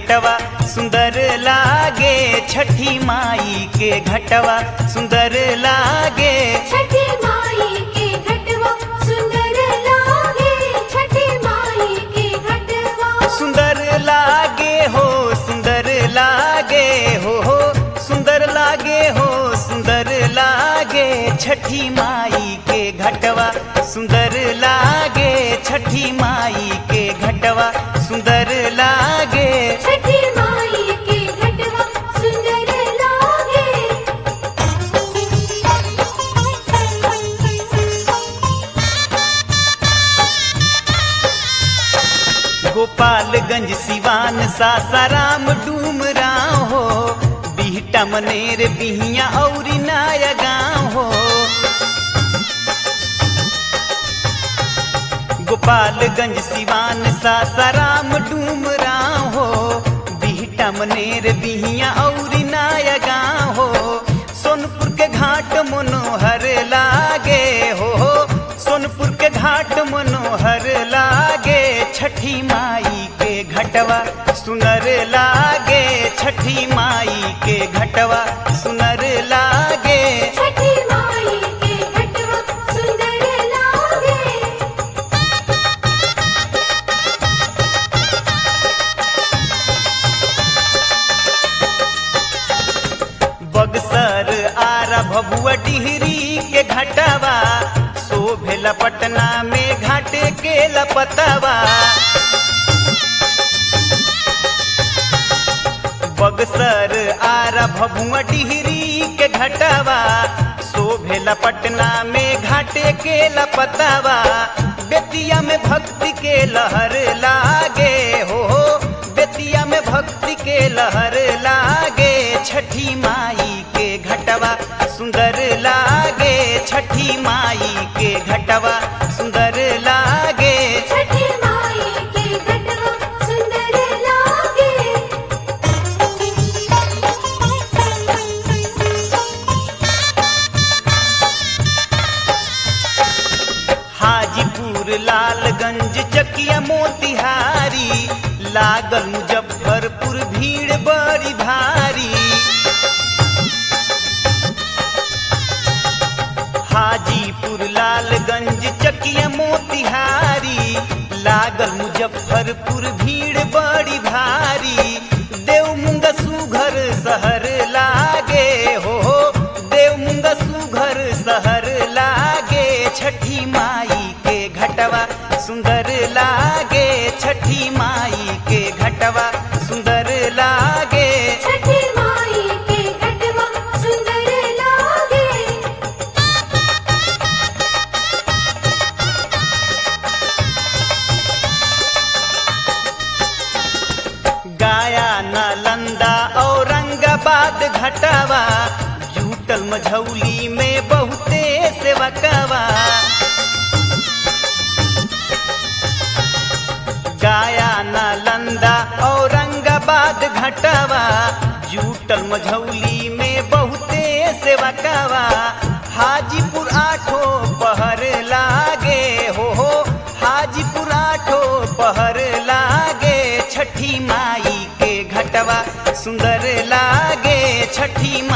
घटवा सुंदर लागे छठी माई के घटवा सुंदर लागे छठी माई के घटवा सुंदर लागे छठी माई के घटवा सुंदर लागे हो सुंदर लागे हो हो सुंदर लागे हो सुंदर लागे छठी माई के घटवा सुंदर लागे छठी माई के घटवा सुंदर लागे छठी माई के घटवा सुंदर लागे गोपालगंज सिवान सासाराम डूमराव हो बिहटा मनेर बिहिया और नाया गाँव हो गोपालगंज सिवान सासाराम डूमराव हो बिहटा मनेर बिहिया और नाया गाँव हो सोनपुर के घाट मनोहर लागे हो सोनपुर के घाट मनोहर लागे छठी माई के घटवा सुनर लागे छठी माई के घटवा सुनर लागे छठी माई के घटवा सुंदर लागे बगसर आरा भभुआ डिहरी के घटवा शोभेला पटना में घाटे के लपतवा बगसर आरा भभुआ डिहरी के घटवा शोभेला पटना में घाटे के लपतवा बेतिया में भक्ति के लहर लागे हो बेतिया में भक्ति के लहर लागे छठी माई के घटवा सुंदर लागे छठी माई के घटवा सुंदर लागे छठी माई के घटवा सुंदर लागे हाजीपुर लालगंज चकिया मोतिहारी लागल मुजफ्फरपुर भीड़ बड़ी भारी हाजीपुर लालगंज चकिया मोतिहारी लागल मुजफ्फरपुर भीड़ बड़ी भारी देवमुंगा सुघर शहर लागे हो देवमुंगा सुघर शहर लागे छठी माई के घटवा सुंदर लागे छठी माई के घटवा सुंदर लागे छठी माई के घटवा सुंदर लागे गाया नालंदा औरंगाबाद घटवा जूटल मझौली में बहुते सेवकवा गाया नालंदा औरंगाबाद घटवा जूटल मझौली में बहुते सेवकवा हाजीपुर आठो पहर लागे हो हो हाजीपुर आठो पहर लागे छठी माई के घटवा सुंदर लागे छठी माई